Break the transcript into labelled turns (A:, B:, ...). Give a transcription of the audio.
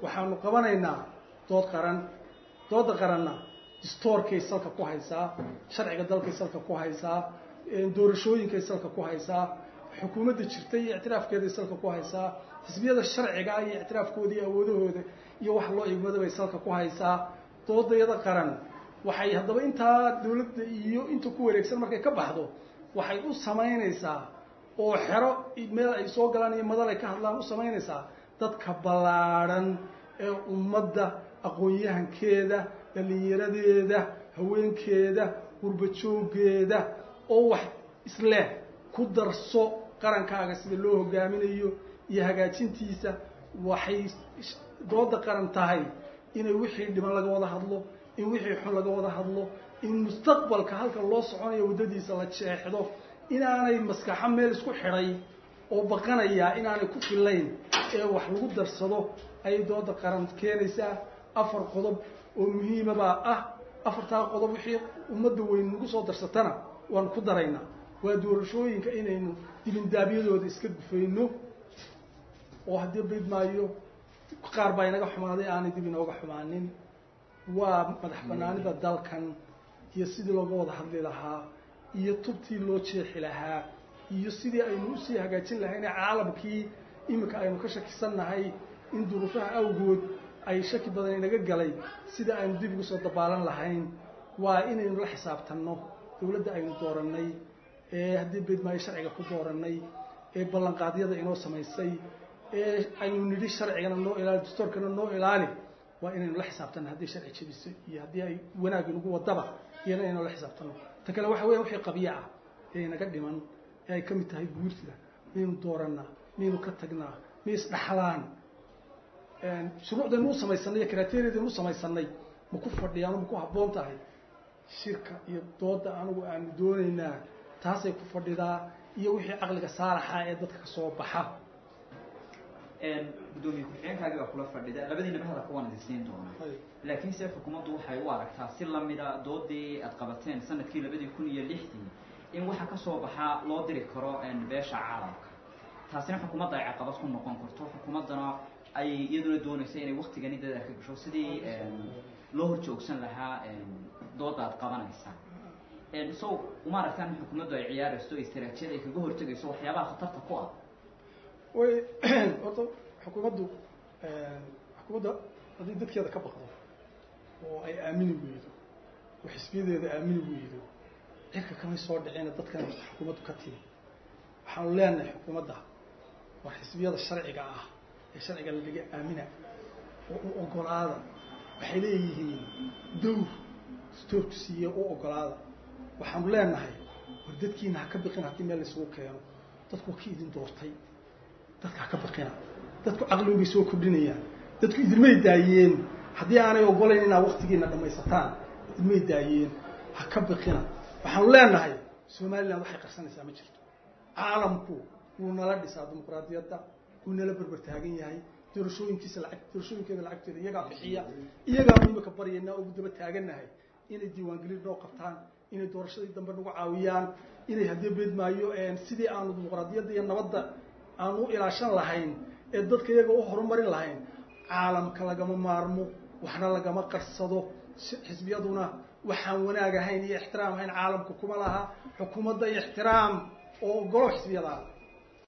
A: waxaanu qabanaynaa dood qaran dooda qaranna distoorkay salka ku haysaa sharciga dalkay salka ku haysaa doorashooyinkay salka ku haysaa xukuumadda jirta iyo ictiraafkeeday salka ku haysaa xisbiyada sharciga iyo ictiraafkooda iyo awoodahooda iyo wax loo igmada bay salka ku haysaa doodayada qaran waxay haddaba intaa dawladda iyo inta ku wareegsan markay ka baxdo waxay u samaynaysaa oo xero meel ay soo galaan iyo madal ay ka hadlaan u samaynaysaa dadka ballaadhan ee ummadda aqoon-yahankeeda dhallinyaradeeda haweenkeeda gurbajoogeeda oo wax isleh ku darso qarankaaga sida loo hogaaminayo iyo hagaajintiisa waxay dooda qaran tahay inay wixii dhiman laga wada hadlo in wixii xun laga wada hadlo in mustaqbalka halka loo soconayo waddadiisa la jeexdo inaanay maskaxo meel isku xidhay oo baqanayaa inaanay ku filayn ee wax lagu darsado ayay dooda qaran keenaysaa afar qodob oo muhiimabaa ah afartaa qodob wixii ummadda weyn nagu soo darsatana waanu ku daraynaa waa doorashooyinka inaynu dibindaabyadooda iska gufayno oo haddii bayd maayo qaar baa inaga xumaaday aanay dib inooga xumaanin waa madax banaanida dalkan iyo sidii looga wada hadli lahaa iyo tubtii loo jeexi lahaa iyo sidii aynu usii hagaajin lahayne caalamkii iminka aynu ka shakisannahay in duruufaha awgood ay shaki badan inaga galay sida aynu dib ugu soo dabaalan lahayn waa inaynu la xisaabtanno dawladda aynu doorannay ee haddii beedmaayo sharciga ku doorannay ee ballanqaadyada inoo samaysay ee aynu nidhi sharcigana noo ilaali dastoorkana noo ilaali waa inaynu la xisaabtanno haddii sharci jebiso iyo haddii ay wanaag inagu wadaba iyana inaynu la xisaabtanno ta kale waxa weya wixii qabya ah ee inaga dhiman ee ay ka mid tahay guurtida miyaynu doorannaa miyaynu ka tagnaa miyay isdhaxlaan shuruucdaynu u samaysanay iyo kriteriyadaynu u samaysanay ma ku fadhiyaan ma ku habboon tahay shirka iyo dooda anigu aanu doonaynaa taasay ku fadhidaa iyo wixii caqliga saalaxa ee dadka ka soo baxa
B: gudoomiye ku-xigeenkaagi baa kula fadhida labadiinaba hadalka waan idin siin doonaa laakiin se xukuumaddu waxay u aragtaa si lamida doodii aad qabateen sanadkii labadii kun iyo lixdii in waxa kasoo baxaa loo diri karo beesha caalamka taasina xukuumadda ay caqabad ku noqon karto xukuumaddana ay iyaduna doonaysa inay waktigani dadaal ka gasho sidii loo hor joogsan lahaa dooda aad qabanaysaa so uma aragtaan in xukuumaddu ay ciyaarayso istaraatijiyad ay kaga hortegayso waxyaabaha khatarta ku ah
A: way horta xukuumaddu xukuumadda haddii dadkeeda ka baqdo oo ay aamini weydo oo xisbiyadeeda aamini weydo cirka kamay soo dhicina dadkan xukuumaddu ka timi waxaanu leenahay xukuumadda waa xisbiyada sharciga ah ee sharciga lalaga aamina oo u ogolaada waxay leeyihiin dowr stoorku siiye u ogolaada waxaanu leenahay war dadkiina ha ka biqin haddii meel laysugu keeno dadku waa ki idin doortay dadka ha ka baqina dadku caqligu bay soo kordhinayaan dadku idinmay daayeen haddii aanay ogolayn inaad waktigiina dhamaysataan idinmay daayeen ha ka baqina waxaanu leenahay somaliland waxay qarsanaysaa ma jirto caalamku wuu nala dhisaa dimuqraadiyadda wuu nala berber taagan yahay doorashooyinkiisa lacag doorashooyinkeeda lacagteeda iyagaa bixiya iyagaanu imika baryaynaa ugu daba taagannahay inay diiwaangelin noo qabtaan inay doorashadii dambe nagu caawiyaan inay haddii beedmaayo sidii aanu dimuqraadiyadda iyo nabadda aan u ilaashan lahayn ee dadka iyaga u horumarin lahayn caalamka lagama maarmo waxna lagama qarsado xisbiyaduna waxaan wanaag ahayn iyo ixtiraam ahayn caalamka kuma laha xukuumadda ixtiraam oo ogolo xisbiyada